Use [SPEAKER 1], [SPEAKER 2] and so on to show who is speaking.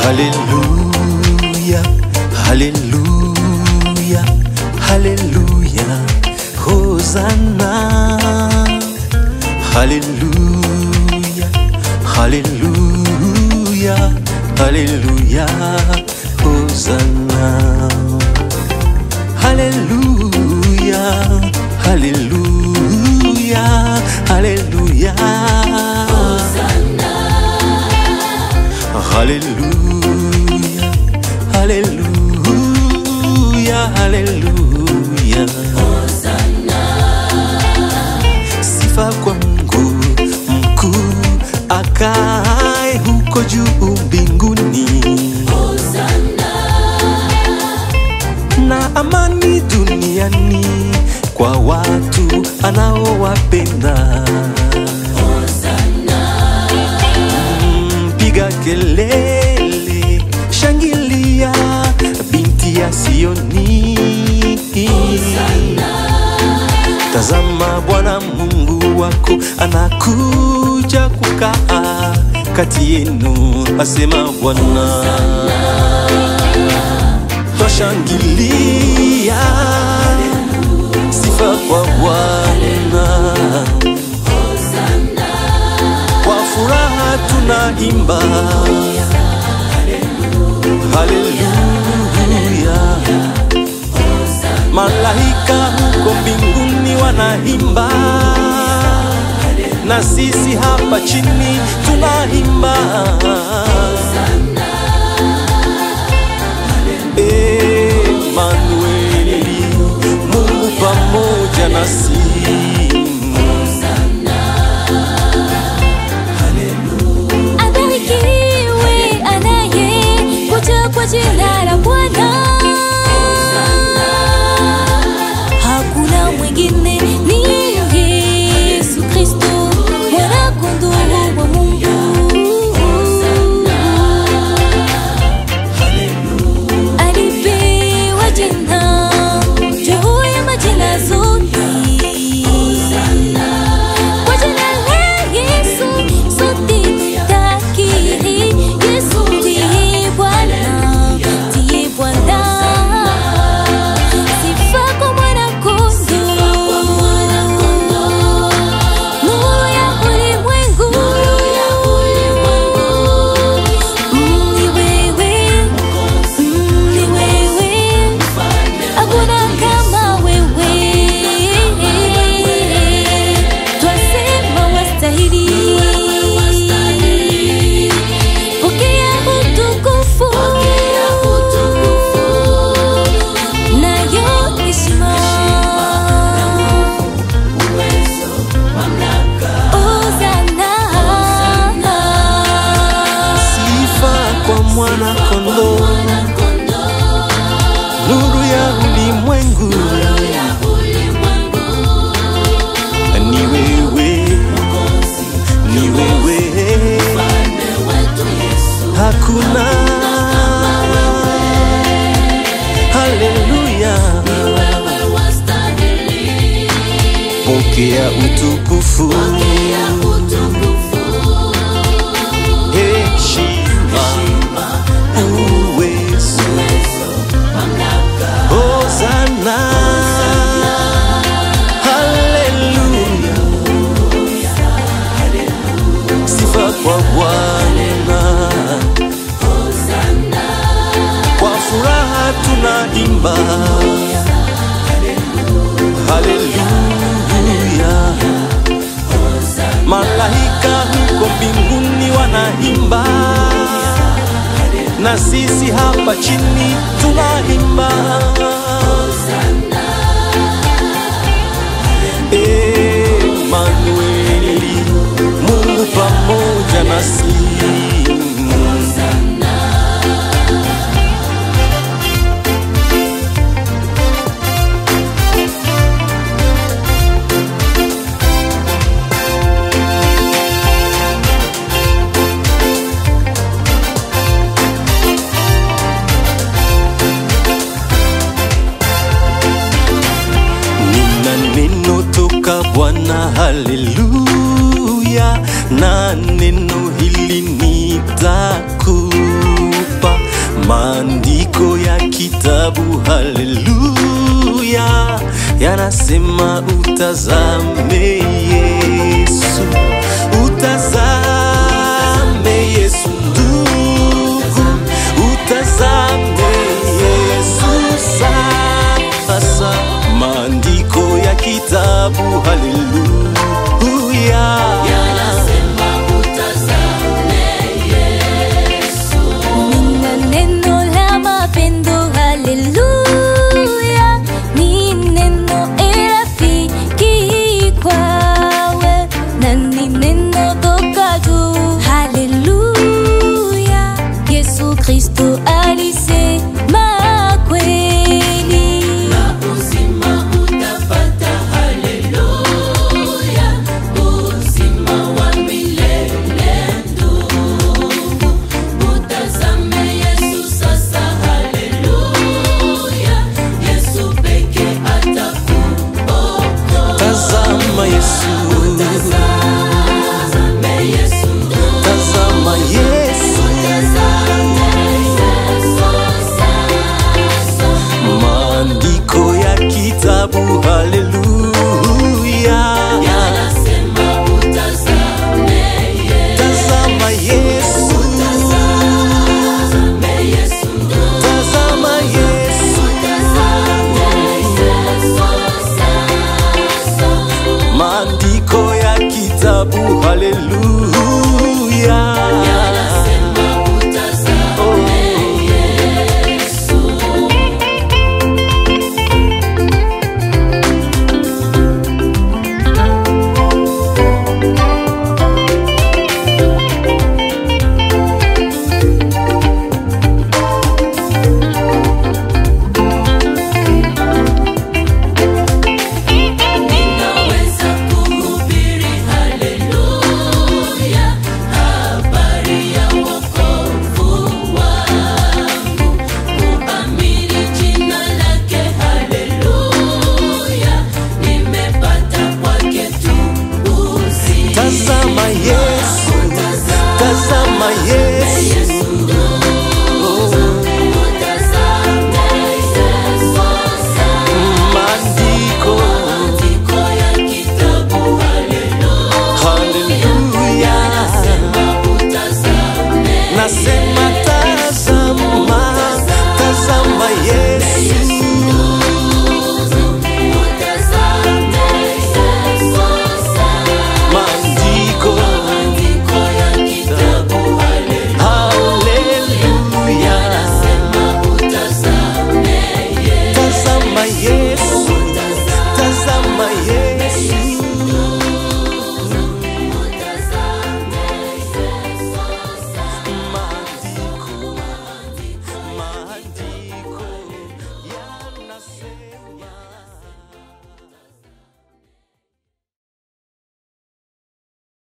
[SPEAKER 1] Haleluya, haleluya, haleluya, hosana. Haleluya, haleluya, haleluya, hosana. Haleluya, haleluya, haleluya. Haleluya, haleluya, haleluya. Sifa kwa Mungu mkuu akae huko juu mbinguni, na amani duniani kwa watu anaowapenda. Mm, Piga kelele, shangilia, binti ya Sioni. Tazama, Bwana Mungu wako anakuja kukaa kati yenu, asema Bwana. Twashangilia, sifa kwa Bwana. Kwa furaha tunaimba haleluya. Malaika huko mbinguni wanaimba, na sisi hapa chini tunaimba Emanueli, Mungu pamoja nasi.
[SPEAKER 2] Abarikiwe anaye kuja kwa jina la Bwana. Hakuna mwingine ni Yesu Kristo, mwana kondoo wa Mungu. Alipewa jina juu ya majina zote. Kwa jina la Yesu sote tutakiri, Yesu ndiye Bwana, ndiye Bwana. Sifa kwa mwana-kondoo, nuru ya ulimwengu. Mm, ni wewe, mm, ni wewe, hakuna kama wewe. Twasema wastahili, pokea utukufu nayo heshima. Hosana.
[SPEAKER 1] Sifa kwa mwana kondoo, nuru ya ulimwengu. Ni wewe, ni wewe, hakuna. Haleluya, pokea utukufu, heshima, uwezo, hosana. Haleluya, sifa kwa Bwana. Kwa furaha tunaimba haleluya. Malaika huko mbinguni wanaimba, na sisi hapa chini tunaimba Emanueli, Mungu pamoja nasi. Nina neno toka Bwana, haleluya, na neno hili nitakupa maandiko ya kitabu haleluya yanasema utazame Yesu